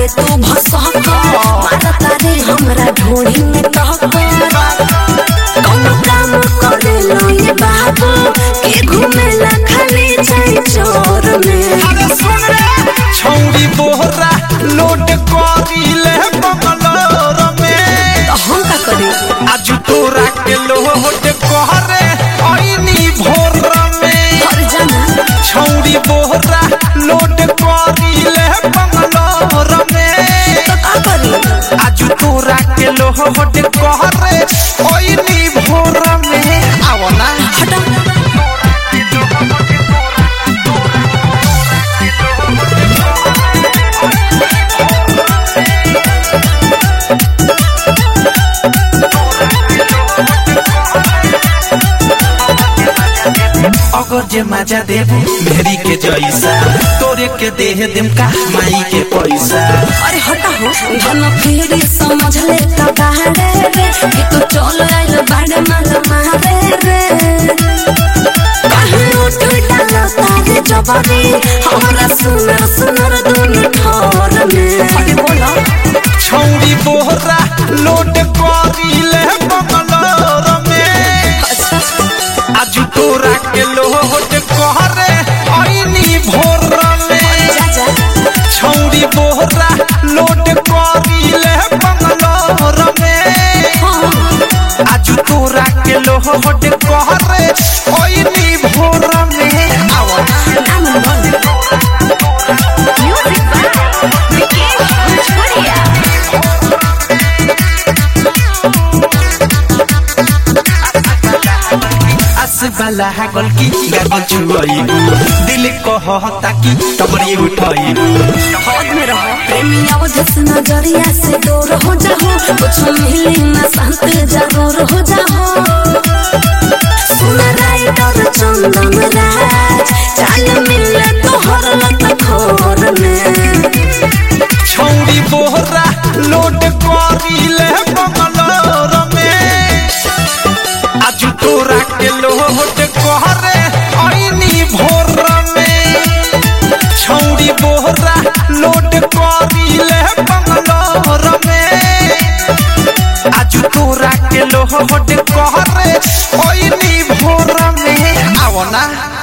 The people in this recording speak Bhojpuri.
रे तू भसक मारता रे हमरा ढोड़ी में टहक कौनो काम करे लो ये बाबू के घूमेला खाली जाई चोर में अरे सुन रे छौरी बोहरा लोड करीले बंगलोर में तो हम का करी आज तोरा के लोड कहरे ऐनी भोर में घर जाना छौरी बोहरा लोड करीले बंगलोर में तो का करी आज तोरा के लोड कहरे ऐनी भोर में आओ ना हटा अगर जे मजा देबू मेरी के जैसा तोरे के देह देम का माई के पैसा अरे हटा हो धन फिर समझ ले का बाहरे रे कि तू चल आइल बाड़े माल मारे रे कहीं उठ डालो तारे जवानी हमरा सुनर सुनर दुनु ठोर में अरे बोलो छौरी बोहरा लोड करीले बंगलोर में अच्छा आज तोरा के लोड कहरे ऐनी भोर में जा जा छौरी बोहरा लोड करीले बंगलोर में हाँ आज तोरा के लोड कहरे ऐनी भोर में आओ ना नाम बोल म्यूजिक बाय विकेश भोजपुरिया आस वाला गल की गागल छुआइबू दिल कहता कि तबरी उठाइबू हौद में रहो प्रेमी अवधस नजरिया से दूर हो जाओ कुछ मिले न शांत जागोर हो जाओ सुन राइडर चंदन राज चाल मिले तो हर लत खोर में छौरी बोहरा लोड करीले बंगलोर में आज तोरा के लोड कहरे ऐनी भोर में छौरी बोहरा लोड करीले बंगलोर में आज तोरा के लोड कहरे ऐनी भोर में आओ ना